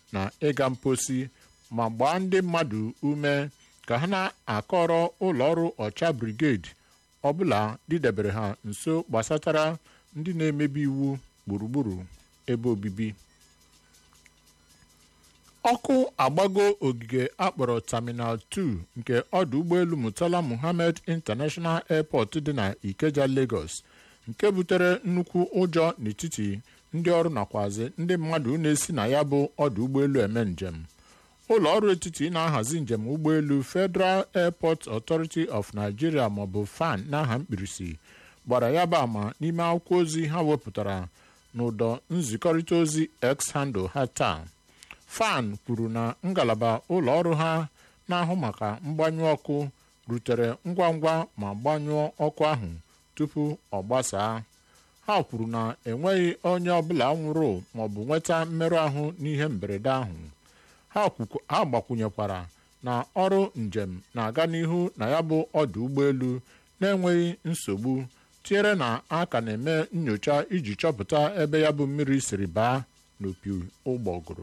na ịga mposi ma gbaa ndị mmadụ ume ka ha na-akọrọ ụlọọrụ ọcha brigade ọbụla didebere ha nso gbasatara ndị na-emebi iwu gburugburu ebe obibi ọkụ agbago ogige akpọrọ terminal 2 nke ọdụ ụgbọelu murtala muhammed international airport dị na ikeja lagos nke butere nnukwu ụjọ n'etiti ndị ọrụ nakwazi ndị mmadụ na-esi na ya bụ ọdụ ụgbọelu eme njem ụlọ ọrụ etiti na-ahazi njem ụgbọelu federal airport authority of nigeria maọbụ fan n'aha mkpirisi gbara ya bụ ama n'ime akwụkwọ ozi ha wepụtara n'ụdọ nzikọrịta ozi x handle ha taa fan kwuru na ngalaba ụlọ ọrụ ha na-ahụ maka mgbanyụ ọkụ rutere ngwa ngwa ma gbanyụọ ọkụ ahụ tupu ọ gbasaa ha kwuru na enweghị onye ọbụla nwụrụ maọbụ nweta mmerụ ahụ n'ihe mberede ahụ ha gbakwunyekwara na ọrụ njem na-aga n'ihu na ya bụ ọdụ ụgbọelu na-enweghị nsogbu tinyere na a ka na-eme nyocha iji chọpụta ebe ya bụ mmiri siri baa n'opi ụgbọgụrụ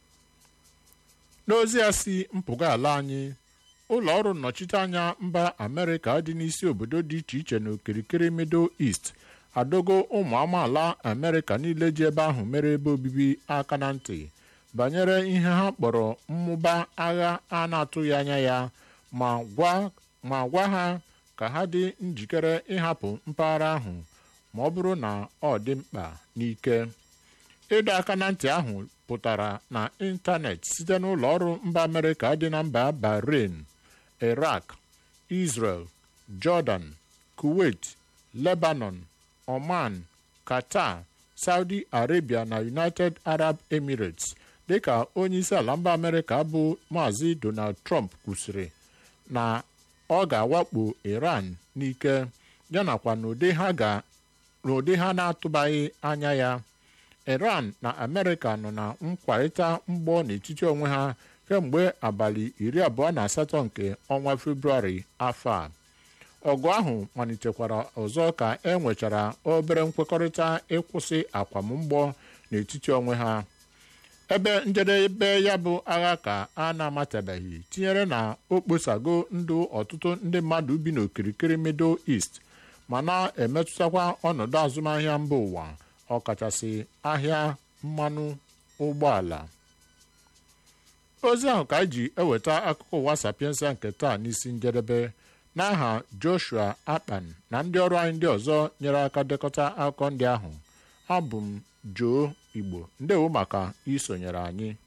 n'ozi ya si mpụga ala anyị ụlọ ọrụ nnọchiteanya mba amerịka dị n'isi obodo dị iche iche n'okirikiri middle east adogo ụmụ amaala amerịka niile ji ebe ahụ mere ebe obibi aka na ntị banyere ihe ha kpọrọ mmụba agha a na-atụghị anya ya ma gwa ha ka ha dị njikere ịhapụ mpaghara ahụ ma ọ bụrụ na ọ dị mkpa n'ike ịdọ aka na ntị ahụ pụtara na ịntanetị site n'ụlọ ọrụ mba amerịka dị na mba bahrain iraq israel jordan kuwait lebanon oman qatar saudi arabia na united arab emirates dịka onye isi ala mba amerịka bụ maazị donald trump kwusịrị na ọ ga-awakpo iran n'ike yanakwa n'ụdị ha na-atụbaghị anya ya iran na amerịka nọ na nkwarịta mgbọ n'etiti onwe ha kemgbe abalị iri abụọ na asatọ nke ọnwa febrụwarị afọ a ọgụ ahụ malitekwara ọzọ ka e nwechara obere nkwekọrịta ịkwụsị akwamụgbọ n'etiti onwe ha ebe njedebe ya bụ agha ka a na-amatabeghị tinyere na o kposago ndụ ọtụtụ ndị mmadụ bi n'okirikiri middle east ma na-emetụtakwa ọnọdụ azụmahịa mba ụwa ọkachasị ahịa mmanụ ụgbọala ozi ahụ ka anyị ji eweta akụkọ ụwa sapiensa nke taa n'isi njedebe n'aha joshua akpan na ndị ọrụ anyị ndị ọzọ nyere aka dekọta akụkọ ndị ahụ abụ m joo igbo ndewo maka isonyere anyị